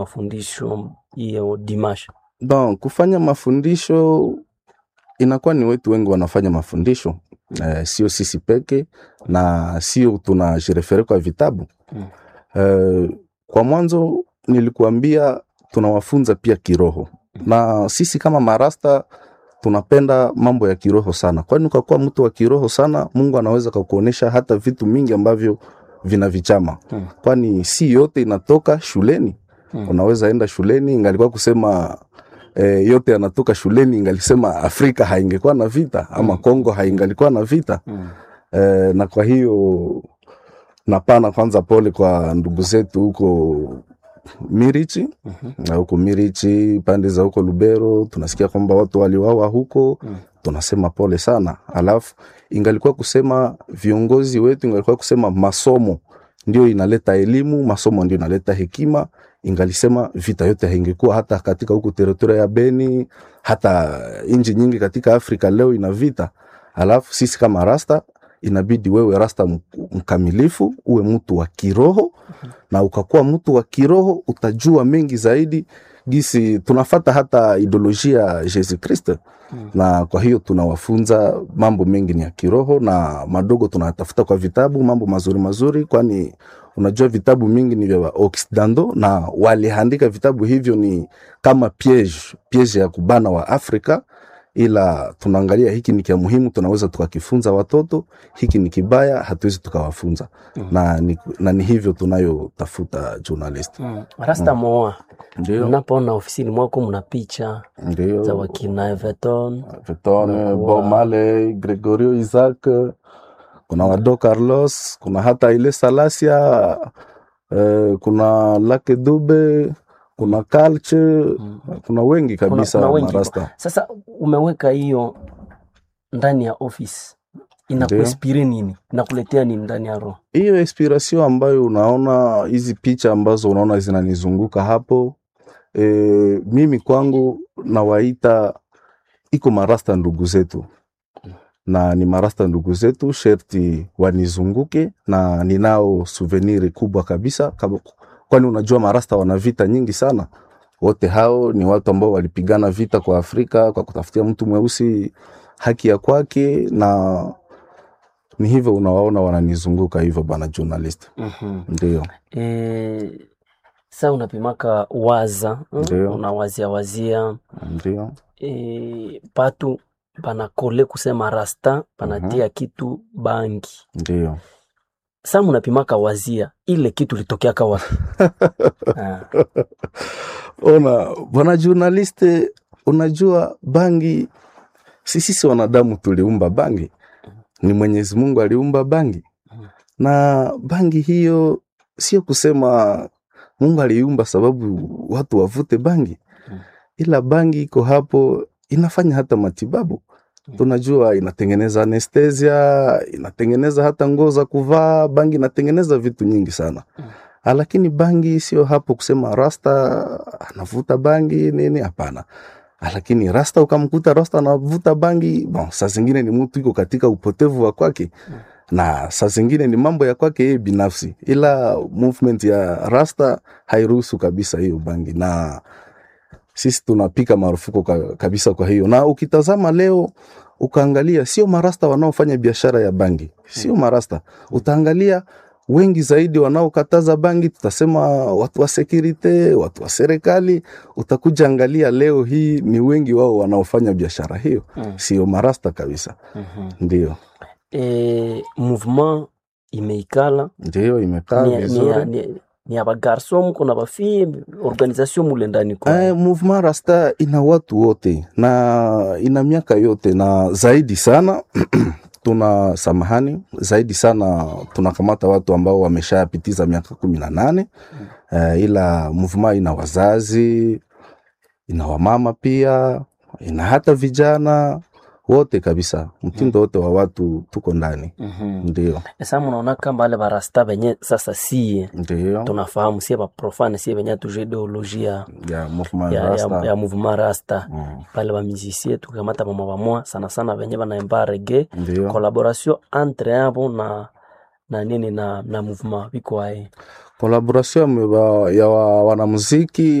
mafundisho hiyo dimash Bon, kufanya mafundisho inakuwa ni wetu wengi wanafanya mafundisho eh, sio sisi peke na sio tunajirefere kwa vitabu Mm. eh, kwa mwanzo nilikuambia tunawafunza pia kiroho na sisi kama marasta tunapenda mambo ya kiroho sana, kwani ukakuwa mtu wa kiroho sana, Mungu anaweza kakuonesha hata vitu mingi ambavyo vina vichama Mm. kwani si yote inatoka shuleni Mm. unaweza enda shuleni ingalikuwa kusema eh, yote yanatoka shuleni ingalisema Afrika haingekuwa na vita ama Mm. Kongo haingalikuwa na vita Mm. eh, na kwa hiyo napana kwanza pole kwa ndugu zetu huko Mirichi Mhm. na huko Mirichi pande za huko Lubero tunasikia kwamba watu waliwawa huko Mm. tunasema pole sana. Alafu ingalikuwa kusema viongozi wetu, ingalikuwa kusema masomo ndio inaleta elimu, masomo ndio inaleta hekima, ingalisema vita yote haingekuwa hata katika huku teritoria ya Beni, hata nchi nyingi katika Afrika leo ina vita. Alafu sisi kama rasta inabidi wewe rasta m- mkamilifu, uwe mtu wa kiroho, na ukakuwa mtu wa kiroho utajua mengi zaidi gisi tunafata hata ideolojia ya Yesu Kristo Mm. na kwa hiyo tunawafunza mambo mengi ni ya kiroho na madogo tunatafuta kwa vitabu mambo mazuri mazuri, kwani unajua vitabu mingi ni vya Occidentaux na waliandika vitabu hivyo ni kama piege piege ya kubana wa Afrika, ila tunaangalia hiki ni kia muhimu, tunaweza tukakifunza watoto, hiki ni kibaya, hatuwezi tukawafunza Mm. na, ni, na ni hivyo tunayotafuta journalist. Mm. Rasta Moa, Ndio, mnapoona ofisini mwako mna picha za ndio wakina Everton Vitone, Unakuwa- Bob Marley, Gregorio Isaac, kuna Wado Carlos, kuna hata ile Salasia, eh, kuna Lake Dube, kuna Kalche, Mm. kuna wengi kabisa kuna wengi. marasta. Sasa umeweka hiyo ndani ya office, inakuinspire nini? Inakuletea nini ndani ya roho? Hiyo inspiration ambayo unaona hizi picha ambazo unaona zinanizunguka hapo, e, mimi kwangu nawaita iko marasta ndugu zetu na ni marasta ndugu zetu, sherti wanizunguke na ninao souvenir kubwa kabisa kama, kwani unajua marasta wana vita nyingi sana. Wote hao ni watu ambao walipigana vita kwa Afrika kwa kutafutia mtu mweusi haki ya kwake, na ni hivyo unawaona wananizunguka hivyo, bana journalist. Mhm. Ndio, Eh, sa unapimaka waza mm, Ndio. unawazia wazia ndio, eh, patu panakole kusema rasta panatia kitu bangi ndio. sa munapimaka wazia ile kitu litokeaka wapi? Ah, Ona bwana journaliste, unajua bangi, si sisi wanadamu tuliumba bangi, ni Mwenyezi Mungu aliumba bangi, na bangi hiyo sio kusema Mungu aliumba sababu watu wavute bangi, ila bangi iko hapo inafanya hata matibabu. Tunajua inatengeneza anestesia, inatengeneza hata nguo za kuvaa. Bangi inatengeneza vitu nyingi sana Ah, lakini bangi sio hapo kusema rasta anavuta bangi nini, hapana. Ah, Lakini rasta ukamkuta rasta anavuta bangi, bon, saa zingine ni mtu iko katika upotevu wa kwake na saa zingine ni mambo ya kwake yeye binafsi, ila movement ya rasta hairuhusu kabisa hiyo bangi, na sisi tunapika marufuku ka, kabisa. Kwa hiyo na ukitazama leo ukaangalia, sio marasta wanaofanya biashara ya bangi, sio marasta. Utaangalia wengi zaidi wanaokataza bangi, tutasema watu wa security, watu wa serikali. Utakuja angalia leo hii ni wengi wao wanaofanya biashara hiyo, mm, sio marasta kabisa. mhm. Ndio, Eh, mouvement imeikala ndio imekaa ni, ni, vizuri. ni, ni ya bagarso muko na bafie organisation mule ndani kwa Eh, movement rasta ina watu wote na ina miaka yote na zaidi sana tuna samahani zaidi sana tunakamata watu ambao wameshapitiza miaka kumi na nane eh, ila movement ina wazazi ina wamama pia ina hata vijana wote kabisa, mtindo wote wa watu tuko ndani. Mhm. Ndio, Sasa munaona kama wale barasta benye sasa sie ndio tunafahamu sie baprofane sie benye tuje ideolojia ya movement ya, ya, rasta. ya mouvement rasta Mm, pale bamizisie tukamata bama bamwa sana sana benye banaemba rege ndio collaboration entre abo na na nini na na mouvement biko aye collaboration ya wa- ya wa- wanamuziki